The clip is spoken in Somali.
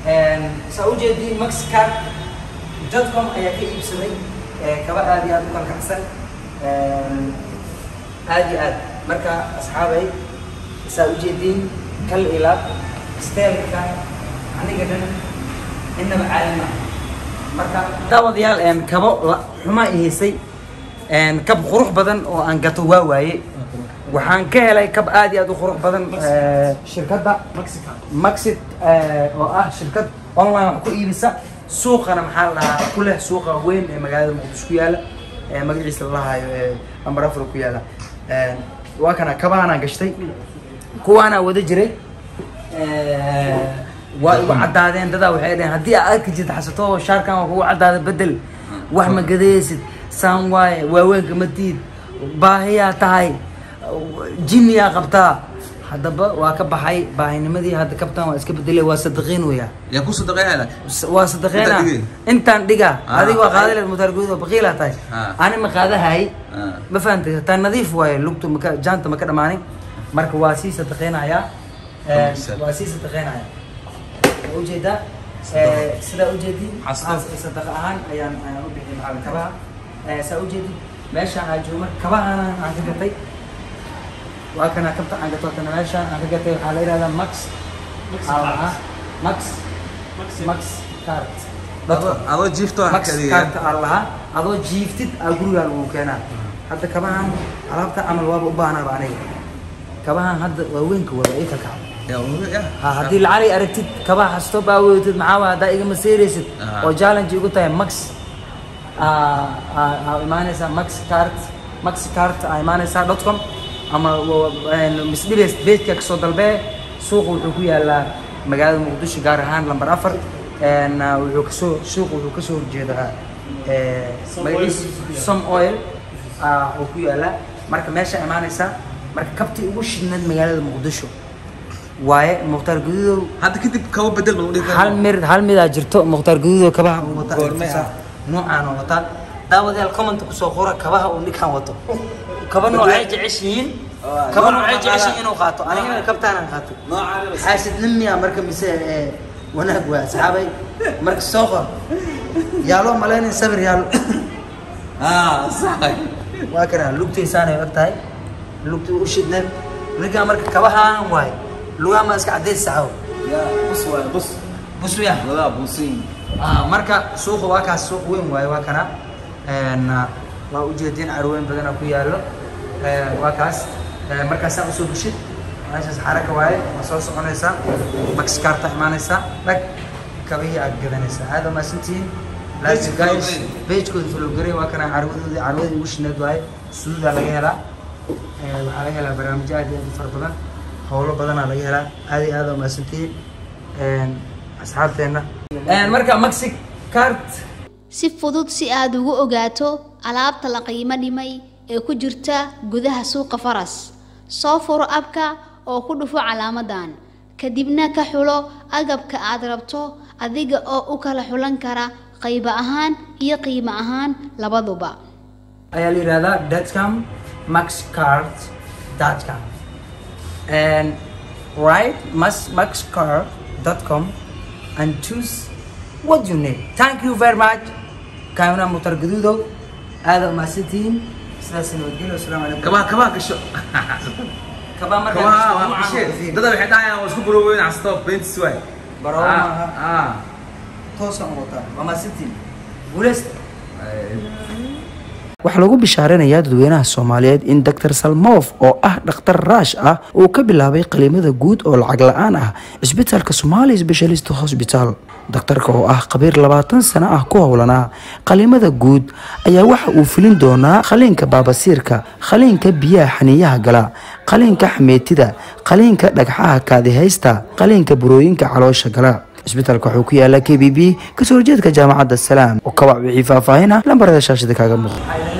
saa u jeediin maxcard dotcom ayaa ka iibsaday kaba aad iyo aad u kalkacsan aad iyo aad marka asxaabay saa u jeediin kal ilaab steelka aniga dhan innaba caalima marka daawadayaal kabo xumaa i haysay kab qurux badan oo aan gato waa waaye waxaan ka helay kab aad iyo aad u qurux badan shirkadda maxit oo ah shirkad online wax ku iibisa suuqana maxaa la dhahaa ku leh suuqa weyn ee magaalada muqdisho ku yaala magaciisa la lahayo ambar afro ku yaala waa kana kabahanaan gashtay kuwaanaa wada jiray waa igu caddaadeen dadaa waxay dhaheen haddii aad arki jirta xasato shaarkan waa kugu caddaada bedel wax ma gadaysid saan waaye waaweynka matiid baahiyaa tahay jimiyaa qabtaa haddaba waa ka baxay baahinimadii hadda kabtan waa iska bedelay waa sadaqiin weya yaa ku sadaqeynaya waa sadaqeena Intaan dhigay? intaan dhiga Ah, adiga waa ah. qaadaleed mutaarguud oo baqiilaa tahay Ah. ani ma qaadahay Ah. ma fahantay taa nadiif waaye lugtu maka jaanta maka dhamaanin marka waa sii sadaqeynayaa Eh, Bisal. waa sii sadaqeynaya waa ujeedaa Eh, sidaa ujeedin Xasdo. sadaqa ahaan ayaan ayaan u bixiyay macalin kabaha Eh, saa ujeedin meeshaan aan joogo marka kabahana aan ka gatay waa kana kabta aan gato kana meeshaan aan ka gatay waxaa la yidhahdaa max ah max max cart adoo jiifto max cart aa lahaa adoo jiiftid aa gurigaa lagu keenaa hadda kabahan alaabta camal waaba u baahnaaba aniga kabahan hadda waaweynka wada ii kalkacda ha haddii lacali aragtid kabaha xasto baa weydid maxaa waa haddaa igama seeraysid Aha. oo challenge igu tahay max aa aa- aa imaanaysaa max cart max cart aa imaanaysaa dot com ama misdhibeys beedka kasoo dalbee suuqa wuxuu ku yaalaa magaalada muqdisho gaar ahaan lambar afar En, ah, wuxuu kasoo suuqa wuxuu kasoo horjeedaa eh, magaciisa some oil ah, oo ku yaalaa marka meesha imaanaysaa marka kabtii ugu shidnayd magaalada muqdisho waaye mukhtaar gududow hadda kadib kaba bedel ma dhihi hal mir hal midaa jirto mukhtaar gududo kabaha uu wata Goormee ah? noocaan oo wataa daawadayaal comment kusoo qora kabaha uu ninkaan wato kaba noocay jeceshihiin kaba noocay jeceshihiin inuu qaato anigana kabtaanaan qaatay xaasidnin miyaa marka mise ee, wanaag waa asxaabay marka soo qor yaaloo malaynin sabir yaalo waa kana lugtaysaanay og tahay lugta u shidneed ninkaan marka kabahaan waaye lugaha ma iska cadays saxaw bus waay bus buswiya wadaa buusin Ah, marka suuqa waa kaas suuq weyn waaye waa kana En, ah, waa ujeedin carweyn badana ku yaallo Eh, waa kaas Eh, markaasaa usoo bushid meeshaas xaraka waaye waa soo soconaysaa maxkarta imaanaysaa dhag kabihii aad gadanaysaa aad waa mahadsantihiin Love you guys pagekooda falowgaray waa kana carwadoodii carwadii ugu shineed waaye suudaa laga helaa Eh, waxaa laga helaa barnaamijyo aad iyo aad u fara badan howlo badanaa laga helaa aad iyo aad waa mahadsantihiin En, asxaabteenna En, marka maxi cart si fudud si aad ugu ogaato alaabta la qiimo dhimay ee ku jirta gudaha suuqa faras soo furo abka oo ku dhufo calaamadan kadibna ka xulo agabka aad rabto adiga oo u kala xulan kara qaybo ahaan iyo qiimo ahaan labaduba ayaa la yidhahdaa datcom maxcart datcom and write mas maxcart dot com and choose what you need thank you very much kaamina mutar gaduudow aada umahadsantihiin sidaas nabadgelyo asalaamu calaykum kabaha kabaha gasho kabaa markaa kabaha waa noocan qasheen oo fiir. dada waxay dhahayaan waa isku buroweyn casto bentis waay Barawo Ah, maaha. ah. toosaan u wataa waa mahadsantihiin guuleysta waxaa lagu bishaaranayaa dadweynaha soomaaliyeed in dr salmof oo ah dhakhtar raash ah uu ka bilaabay qaliimada guud oo lacag la-aan ah cisbitaalka somali specialist hospital daktarka oo ah khabiir labaatan sano ah ku howlanaa qaliimada guud ayaa waxa uu filin doonaa qaliinka baabasiirka qaliinka biyaha xaniiyaha gala qaliinka xameetida qaliinka dhagxaha kaadihaysta qaliinka burooyinka caloosha gala cisbitaalka wuxuu ku yaala k b b kasoo horjeedka jaamacadda salaam oo kawac wixii faahfaahin ah lambarada shaashada kaaga muuqda waxaa